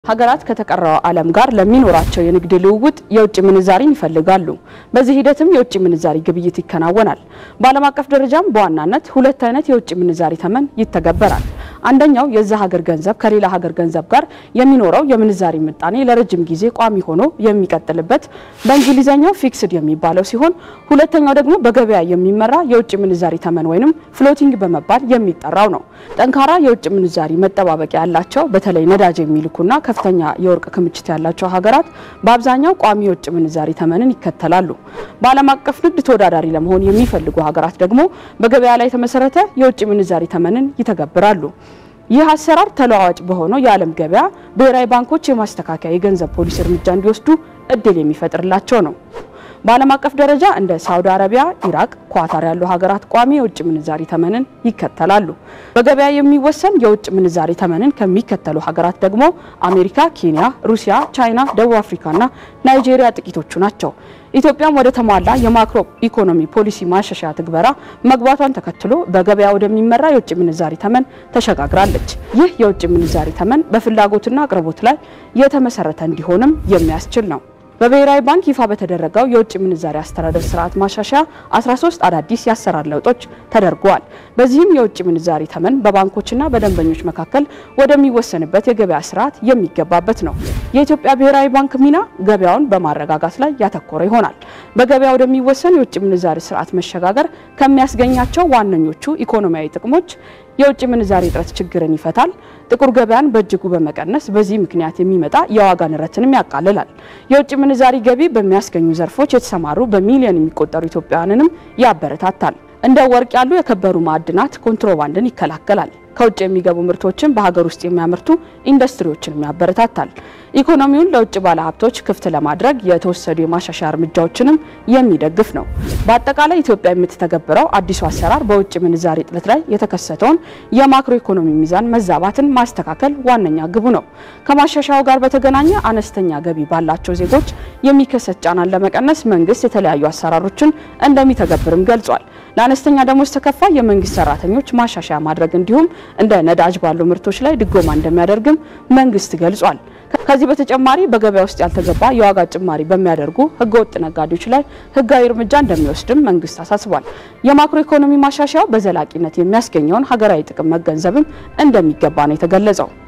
ሀገራት ከተቀረው ዓለም ጋር ለሚኖራቸው የንግድ ልውውጥ የውጭ ምንዛሪን ይፈልጋሉ። በዚህ ሂደትም የውጭ ምንዛሪ ግብይት ይከናወናል። በዓለም አቀፍ ደረጃም በዋናነት ሁለት አይነት የውጭ ምንዛሪ ተመን ይተገበራል። አንደኛው የዛ ሀገር ገንዘብ ከሌላ ሀገር ገንዘብ ጋር የሚኖረው የምንዛሪ ምጣኔ ለረጅም ጊዜ ቋሚ ሆኖ የሚቀጥልበት በእንግሊዝኛው ፊክስድ የሚባለው ሲሆን ሁለተኛው ደግሞ በገበያ የሚመራ የውጭ ምንዛሪ ተመን ወይም ፍሎቲንግ በመባል የሚጠራው ነው። ጠንካራ የውጭ ምንዛሪ መጠባበቂያ ያላቸው በተለይ ነዳጅ የሚልኩና ከፍተኛ የወርቅ ክምችት ያላቸው ሀገራት በአብዛኛው ቋሚ የውጭ ምንዛሪ ተመንን ይከተላሉ። በዓለም አቀፍ ንግድ ተወዳዳሪ ለመሆን የሚፈልጉ ሀገራት ደግሞ በገበያ ላይ የተመሰረተ የውጭ ምንዛሪ ተመንን ይተገብራሉ። ይህ አሰራር ተለዋዋጭ በሆነው የዓለም ገበያ ብሔራዊ ባንኮች የማስተካከያ የገንዘብ ፖሊሲ እርምጃ እንዲወስዱ እድል የሚፈጥርላቸው ነው። በዓለም አቀፍ ደረጃ እንደ ሳውዲ አረቢያ፣ ኢራቅ፣ ኳታር ያሉ ሀገራት ቋሚ የውጭ ምንዛሪ ተመንን ይከተላሉ። በገበያ የሚወሰን የውጭ ምንዛሪ ተመንን ከሚከተሉ ሀገራት ደግሞ አሜሪካ፣ ኬንያ፣ ሩሲያ፣ ቻይና፣ ደቡብ አፍሪካና ናይጄሪያ ጥቂቶቹ ናቸው። ኢትዮጵያም ወደ ተሟላ የማክሮ ኢኮኖሚ ፖሊሲ ማሻሻያ ትግበራ መግባቷን ተከትሎ በገበያ ወደሚመራ የውጭ ምንዛሪ ተመን ተሸጋግራለች። ይህ የውጭ ምንዛሪ ተመን በፍላጎትና አቅርቦት ላይ የተመሰረተ እንዲሆንም የሚያስችል ነው። በብሔራዊ ባንክ ይፋ በተደረገው የውጭ ምንዛሪ አስተዳደር ስርዓት ማሻሻያ 13 አዳዲስ የአሰራር ለውጦች ተደርገዋል። በዚህም የውጭ ምንዛሪ ተመን በባንኮችና በደንበኞች መካከል ወደሚወሰንበት የገበያ ስርዓት የሚገባበት ነው። የኢትዮጵያ ብሔራዊ ባንክ ሚና ገበያውን በማረጋጋት ላይ ያተኮረ ይሆናል። በገበያ ወደሚወሰን የውጭ ምንዛሪ ስርዓት መሸጋገር ከሚያስገኛቸው ዋነኞቹ ኢኮኖሚያዊ ጥቅሞች የውጭ ምንዛሪ እጥረት ችግርን ይፈታል። ጥቁር ገበያን በእጅጉ በመቀነስ በዚህ ምክንያት የሚመጣ የዋጋ ንረትንም ያቃልላል። የውጭ ምንዛሪ ገቢ በሚያስገኙ ዘርፎች የተሰማሩ በሚሊዮን የሚቆጠሩ ኢትዮጵያውያንንም ያበረታታል። እንደ ወርቅ ያሉ የከበሩ ማዕድናት ኮንትሮባንድን ይከላከላል። ከውጭ የሚገቡ ምርቶችን በሀገር ውስጥ የሚያመርቱ ኢንዱስትሪዎችንም ያበረታታል። ኢኮኖሚውን ለውጭ ባለሀብቶች ክፍት ለማድረግ የተወሰዱ የማሻሻያ እርምጃዎችንም የሚደግፍ ነው። በአጠቃላይ ኢትዮጵያ የምትተገብረው አዲሱ አሰራር በውጭ ምንዛሪ እጥረት ላይ የተከሰተውን የማክሮ ኢኮኖሚ ሚዛን መዛባትን ማስተካከል ዋነኛ ግቡ ነው። ከማሻሻያው ጋር በተገናኘ አነስተኛ ገቢ ባላቸው ዜጎች የሚከሰት ጫናን ለመቀነስ መንግስት የተለያዩ አሰራሮችን እንደሚተገብርም ገልጿል። ለአነስተኛ ደሞዝ ተከፋይ የመንግስት ሰራተኞች ማሻሻያ ማድረግ እንዲሁም እንደ ነዳጅ ባሉ ምርቶች ላይ ድጎማ እንደሚያደርግም መንግስት ገልጿል። ከዚህ በተጨማሪ በገበያ ውስጥ ያልተገባ የዋጋ ጭማሪ በሚያደርጉ ህገወጥ ነጋዴዎች ላይ ህጋዊ እርምጃ እንደሚወስድም መንግስት አሳስቧል። የማክሮ ኢኮኖሚ ማሻሻያው በዘላቂነት የሚያስገኘውን ሀገራዊ ጥቅም መገንዘብም እንደሚገባ ነው የተገለጸው።